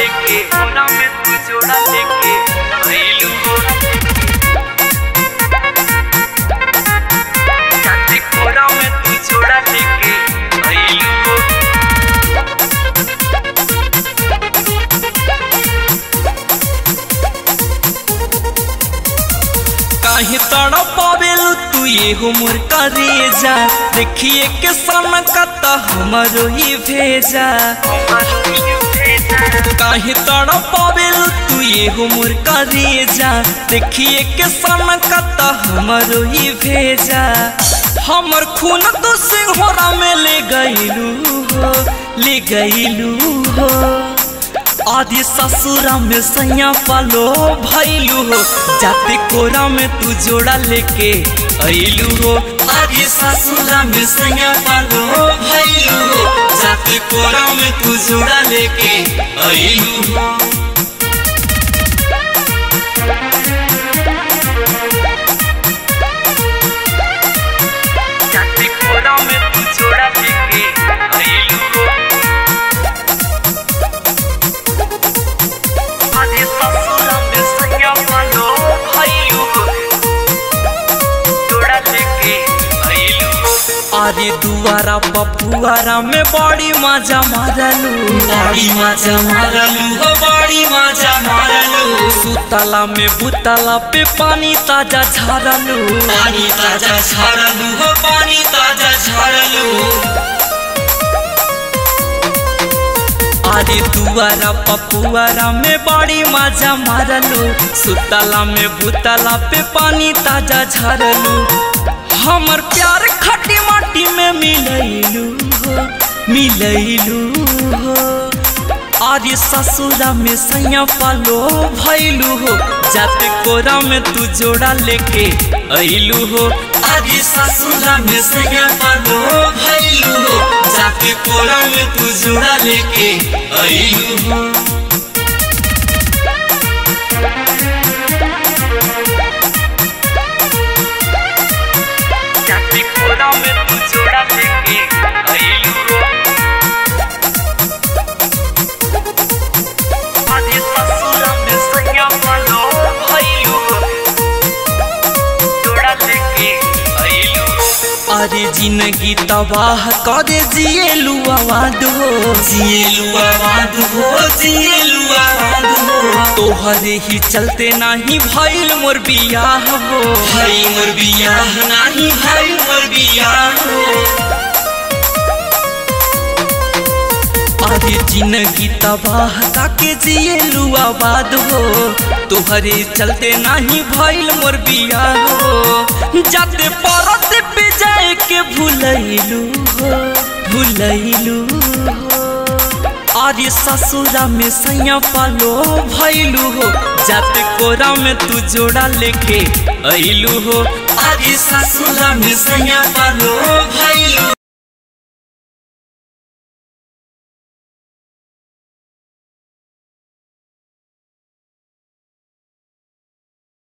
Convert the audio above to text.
लेके कोना में तू जोड़ा लेके आइलू हो चाची कोना में तू जोड़ा लेके आइलू हो काहे तड़ पावेल तू ये मोर करेजा देखिए के सन कत हमरो ही भेजा काहे तड़ पावेल तू ये मोर करेजा देखिए के सन कत हमरो ही भेजा हमर खून तो सिंहरा में ले गईलू हो ले गईलू हो आदि ससुरा में सैया पालो भैलू हो जाते कोरा में तू जोड़ा लेके अइलू हो आदि ससुरा में सैया पालो भैलू हो जाते कोरा में तू जोड़ा लेके अइलू हो चाची कोना में तू जोड़ा लेके आइलू हो आदि ससुरा में सैया पालो भैलू हो जोड़ा लेके आइलू हो अरे दुआरा पपुआरा में बड़ी मजा मारलू बड़ी मजा मारलू हो बड़ी मजा मारलू सुतला में बुतला पे पानी ताजा झरलू पानी ताजा झरलू हो पानी ताजा झरलू अरे दुआरा पपुआरा में बड़ी मजा मारलू सुतला में बुतला पे पानी ताजा झरलू हमर प्यार खटी माटी में मिलैलू हो मिलैलू हो अरे ससुरा में सैया पालो भैलू हो जाते कोरा में तू जोड़ा लेके अइलू हो अरे ससुरा में सैया पालो भैलू हो जाते कोरा में तू जोड़ा लेके अइलू हो चाची कोना में तू जोड़ा लेके आइलू हो आदि ससुरा में सैया पालो भैलू हो जोड़ा लेके आइलू हो अरे जिंदगी तबाह करे जिएलू आवाद हो जिएलू आवाद हो जिएलू आवाद हो तोहरे ही चलते नाही भइल मोर बियाह हो भई मोर बियाह नाही भइल मोर बियाह हो अरे जिंदगी तबाह ताके जिएलू आबाद हो तोहरे चलते नाही भइल मोर बियाह हो जाते परत पे जाए के भूलैलू हो भूलैलू हो अरे ससुरा में सैया पालो भैलू हो जाते कोरा में तू जोड़ा लेके अइलू हो अरे ससुरा में सैया पालो भैलू